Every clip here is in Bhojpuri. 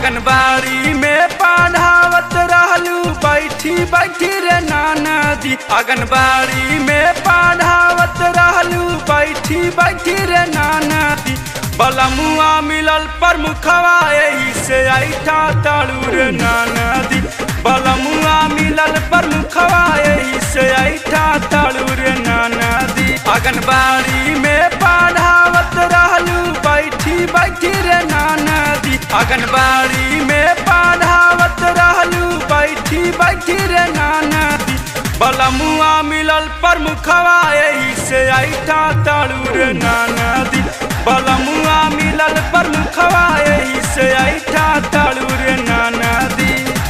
आंगनबाड़ी में पढ़ावत रहलू बैठी बैठी रे नाना दी आंगनबाड़ी में पढ़ावत रहलू बैठी बैठी रे नाना दी बलमुआ मिलल प्रमुखवा एही से ऐठा ताड़ू रे नाना दी बलमुआ मिलल प्रमुखवा एही से ऐठा ताड़ू रे नाना दी आंगनबाड़ी में पढ़ावत रहलू बैठी बैठी रे नाना दी आंगनबाड़ी में पढ़ावत रहलू बैठी बैठी रे नाना दी बलमुआ मिलल प्रमुखवा एही से ऐठा ताड़ू रे नाना दी बलमुआ मिलल प्रमुखवा एही से ऐठा ताड़ू रे नाना दी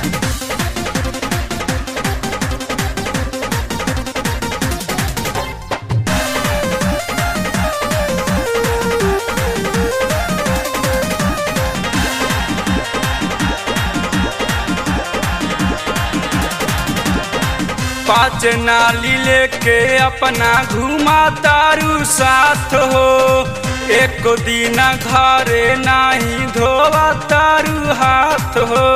पाँच नाली लेके अपना घुमा तारू साथ हो एक दिन घरे नाही धोवा तारू हाथ हो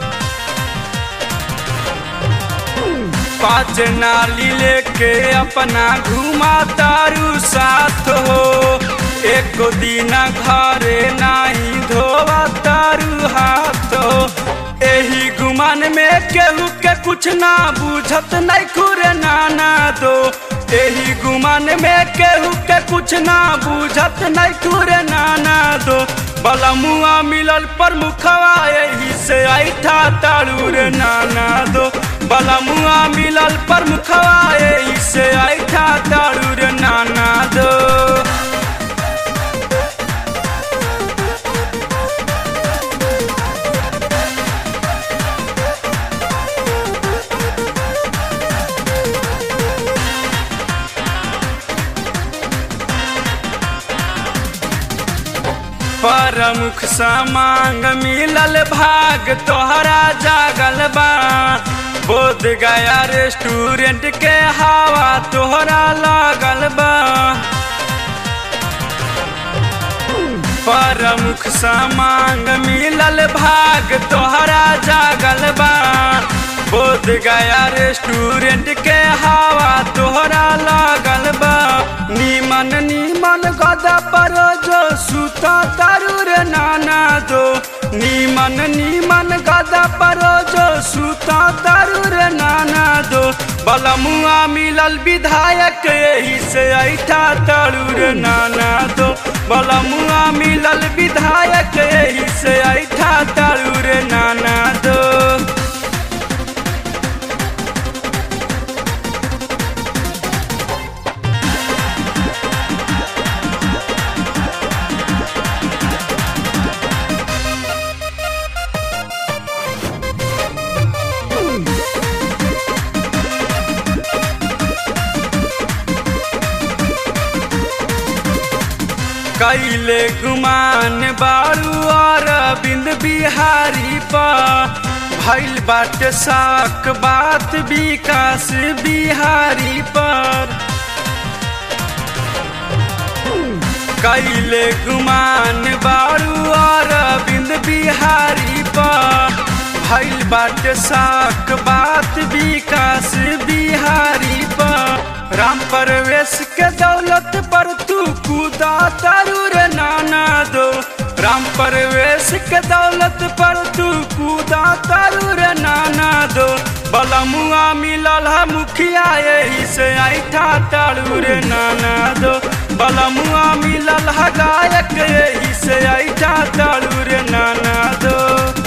पाँच नाली लेके अपना घुमा तारू साथ हो एक दिन घरे नाही धोवा तारू हाथ हो एही गुमान में केहू के कुछ ना बुझत नहीं खुरे नाना दो एही गुमान में केहू के कुछ ना बुझत नहीं खुरे नाना दो बलमुआ मिलल प्रमुखवा एही से ऐठा ताड़ू रे नाना दो बलमुआ मिलल प्रमुखवा एही से ऐठा ताड़ू रे नाना दो प्रमुख समांग मिलल भाग तोहरा जागल बा बोध गया रेस्टोरेंट के हवा तोहरा लागल बा प्रमुख समांग मिलल भाग तोहरा जागल बा बोध गया रेस्टोरेंट के हवा तोहरा लागल बा नीमन नीमन गदा पर जो सुता तारू रे नाना दो नीमन नीमन गदा पर जो सुता तारू रे नाना दो बलमुआ मिलल विधायक यही से ऐठा तारू रे नाना दो बलमुआ मिलल विधायक यही से ऐठा तारू रे नाना दो कैले गुमान बारू और बिंद बिहारी पा भैल बाट साक बात विकास बिहारी पर कैले गुमान बारू और बिंद बिहारी पर भैल बाट साक बात विकास बिहारी पर राम परवेश के दौलत पर तू कूदा तारू रे नाना दो राम परवेश के दौलत पर तू कूदा तारू रे नाना दो बलमुआ मिलल है मुखिया यही से ऐठा तारू रे नाना दो बलमुआ मिलल है गायक यही से ऐठा तारू रे नाना दो